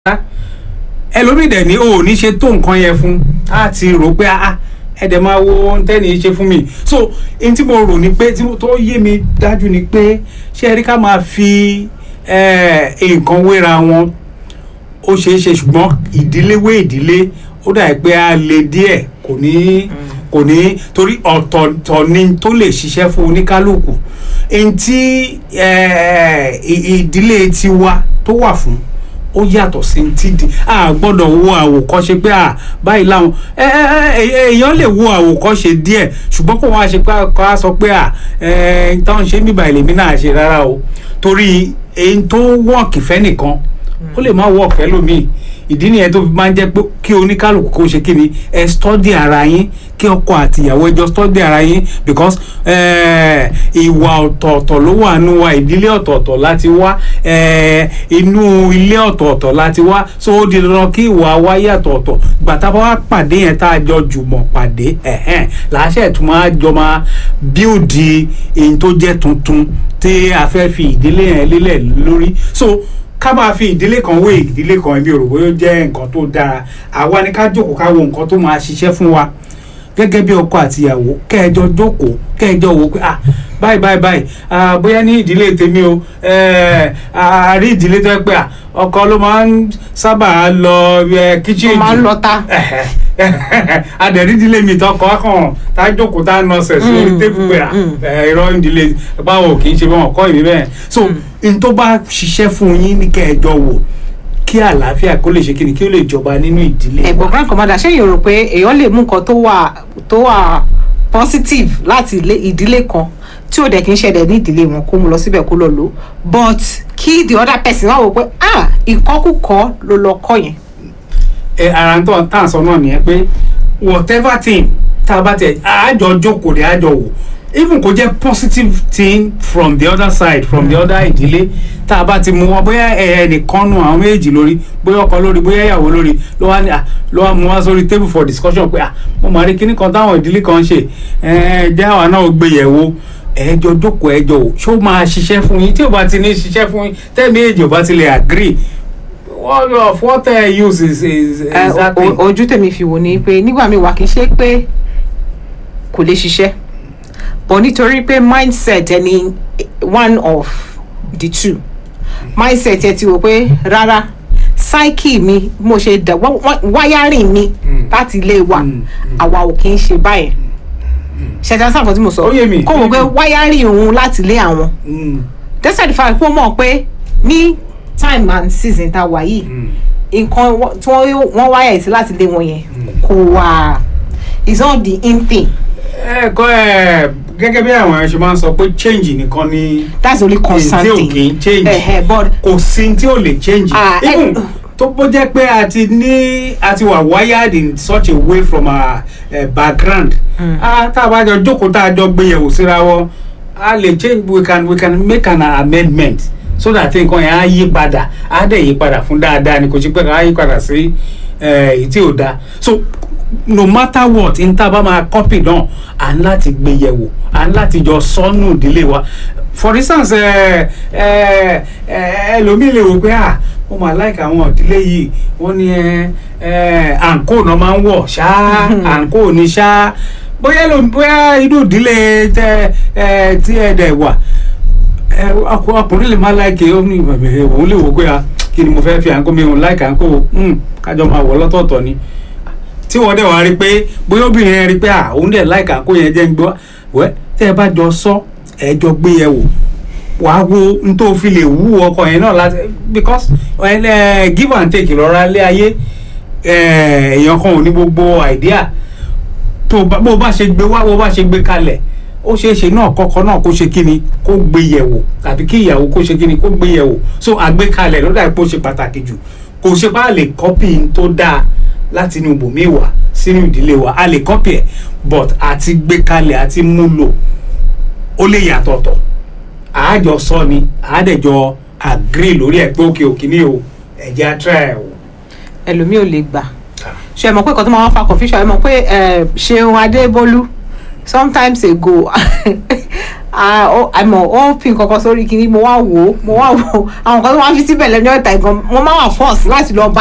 ẹlòmíì dẹ̀ ní o ò ní ṣe tó nǹkan yẹn fún á ti rò pé ah ẹ dẹ̀ máa wo ohun tẹ́ni ṣe fún mi so n tí mo rò ní pé tí mo- tó yé mi dájú ni pé ṣé ẹ rí ká máa fi eh, nǹkan wéra wọn ó ṣeé ṣe ṣùgbọ́n ìdílé wé ìdílé ó dà pé a lè díẹ̀ kò ní kò ní torí ọ̀tọ̀ọ̀tọ̀ ni tó lè ṣiṣẹ́ fún oníkálukú ẹni tí eh, ì- ìdílé tiwa tó wà fún ó yàtọ̀ sí ti di a gbọ́dọ̀ wo àwòkọ́ṣe pé à báyìí láwọn ẹ ẹ ẹ èèyàn lè wo àwòkọ́ṣe díẹ̀ ṣùgbọ́n kó wọn á ṣe pé kó a sọ pé à ẹ táwọn ṣe ń bíbá ìlèmí náà ṣe rárá o torí èyí tó wọ́ọ̀kì fẹ́ nìkan ó lè má wọ́ọ̀kì fẹ́ lómi ìdí nìyẹn tó fi máa ń jẹ́ pé kí oníkálukú kó ṣe kí ni ẹ stọ́dì ara yín kí ọkọ àti ìyàwó ẹjọ́ stọ́dì ara yín because eh, ìwà ọ̀tọ̀ọ̀tọ̀ ló wà nù wa ìdílé ọ̀tọ̀ọ̀tọ̀ láti wá eh, inú ilé ọ̀tọ̀ọ̀tọ̀ láti wá so ó di dandan kí ìwà wa yàtọ̀ ọ̀tọ̀ gbàtà bá wá pàdé yẹn tá a jọ jùmọ̀ pàdé ẹ̀hẹ́n làásẹ̀ tún máa jọ máa bíòdì èyí tó jẹ́ tuntun tí a fẹ́ fi ìdílé yẹn lélẹ̀ lórí so ká máa fi ìdílé kan wé ìdílé kan ibi òròbó yóò jẹ́ nǹkan tó dára àwa ni ká jókòó ká wo nǹkan tó máa ṣiṣẹ́ fún wa gẹ́gẹ́ bí ọkọ àti ìyàwó kẹ́ẹ̀jọ jókòó kẹ́ẹ̀jọ wò pé ah báyìí báyìí báyìí ah bóyá ní ìdílé tèmi o eh, a rí ìdílé tó yẹ pé ah ọkọ ló máa ń sábà lọ kíchìn Ó máa ń lọ ta. adẹ̀rí ìdílé mi tọkọ akàn tá a jókòó tá a nọsẹ̀ sórí Mm, tébù pé ah mm, eh, irọ́ ìdílé báwo kì í ṣe báwọn kọ́ ìbí bẹ́ẹ̀ so n tó bá ṣiṣẹ́ fún yín ní kẹ́ẹ̀jọ wò kí àlàáfíà kó lè ṣe kí ni kí ó lè jọba nínú ìdílé ẹ̀gbọ́n wa. grand commander ṣé èèyàn rò pé èèyàn lè mú nǹkan tó wà tó wà positive láti ilé ìdílé kan tí ò dẹ̀ kí ń ṣẹlẹ̀ ní ìdílé wọn kó mu lọ síbẹ̀ kó lọ lò ó but kí the other person wá wò pé ah ìkọ́kùkọ́ ló lọ kọ́ yẹn. ẹ ara ń tọ́ tá à ń sọ náà nìyẹn pé whatever thing tá a bá tẹ àjọ jókòó rẹ̀ àjọ wò even kò jẹ́ positive thing from the other side from the other ìdílé tá a bá ti mú wọn bóyá ẹ ẹnìkan nu àwọn méjì lórí bóyá ọkọ lórí bóyá ìyàwó lórí ló wá ní à ló wá mú wá sórí table for discussion pé à mo máa rí kíní kan táwọn ìdílé kan ṣe ẹ jẹ́ àwa náà gbé yẹ̀wò ẹjọ jókòó ẹjọ wò ṣó máa ṣiṣẹ́ fún yín tí ò bá ti ní ṣiṣẹ́ fún yín tẹ́ẹ̀mí èjì ò bá ti lè agree what of what uh, use is is Eh, exactly. o- ojú tèmi fi wò ni pé nígbà míì wà kì í ṣe pé kò lè ṣiṣẹ́ but nítorí pé mindset ẹni one of the two mindset ẹ ti wò pé rárá psyche mi bí mo ṣe dà wá- wá- wiring mi Mm. láti ilé wa Mm, àwa ò kì í ṣe báyẹn ṣẹ̀dá sáà kan tí mo sọ Ó yé mi, kó ó wò yé pé mi. wiring òun láti ilé àwọn Mm, despite the fact pé ó mọ̀ pé ní time and season tá a wà yìí mm, nǹkan wọ- tí wọ́n wọ́n wáyà sí láti lé wọn yẹn kò wà it's not the in thing ẹ kọ́ ẹ gẹ́gẹ́ bí àwọn ẹ̀ ṣe máa ń sọ pé change nìkan ni that's the only concern tí ò thing kì í change Ẹ̀hẹ̀, but kò sí tí ò lè change Ah, ẹ- even tó bó jẹ́ pé a ti ní a ti wà wired in such a way from our uh, background Mm. ah tá a bá jọ jókòó tá a jọ gbé yẹ̀wò síra wọn a lè change we can we can make an amendment so that nǹkan yẹn á yí padà á dẹ̀ yí padà fún dáadáa ni kò sí pé ká yí padà sí èyí tí ò dáa so no matter what n tá a bá máa copy náà à ń láti gbé yẹ̀wò à ń láti jọ sọ́nù ìdílé wa for instance ẹ ẹ ẹ ẹlòmíì lè wò pé à ó máa like àwọn ìdílé yìí wọ́n ní ẹ ẹ àǹkó náà máa ń wọ̀ ṣá àǹkó ní ṣá bóyá ló bóyá inú ìdílé tẹ ẹ tí ẹ dẹ̀ wà ẹ ọkọ- ọkùnrin lè má láìkè ó ní ìbẹ̀bẹ̀ òun lè wò pé à kí ni mo fẹ́ fi àǹkó mi òun láìkè àǹkó hmm, kájọ máa wọ̀ lọ́tọ̀ọ̀tọ̀ ni tí wọ́n dẹ̀ wá rí pé bóyá obìnrin yẹn rí pé à òun dẹ̀ láìka àǹkó yẹn jẹ́ ń gbọ́ wẹ́ tẹ́ ẹ bá jọ sọ ẹ jọ gbé yẹ wò wàá wo n tó fi lè wú ọkọ yẹn náà láti because ẹ ẹ give and take lọ́ra lé ayé ẹ èèyàn kan ò ní gbogbo idea tó bá bó bá ṣe gbé wá bó bá ṣe gbé kalẹ̀ ó ṣeé ṣe náà kọ́kọ́ náà kó ṣe kíni kó gbé yẹ̀wò tàbí kí ìyàwó kó ṣe kíni kó gbé yẹ̀wò so àgbékalẹ̀ ló dà pé ó ṣe pàtàkì jù kò ṣe bá lè kọ́pì tó dáa láti inú ibòmíì wá sínú ìdílé wa a lè kọ́pì ẹ̀ but àti gbé kalẹ̀ àti mú lò ó lè yàtọ̀tọ̀ àájọ sọ ni àádẹ́jọ agree lórí ẹ̀ pé òkè òkè ní o ẹ̀jẹ̀ atra ẹ̀ o. ẹlòmíì ò lè gbà ṣe é mọ̀ pé nǹkan tó máa ń fa confusion ẹ mọ̀ pé eh, Ṣeun Adébólú sometimes ago ah, ó- àmọ́ ó fi nǹkan kan sórí kinní mo wá wò ó mo wá wò ó àwọn kan tó wá fi síbẹ̀ lẹ́nu ọ̀tá ìgan mo máa wà force láti lọ bá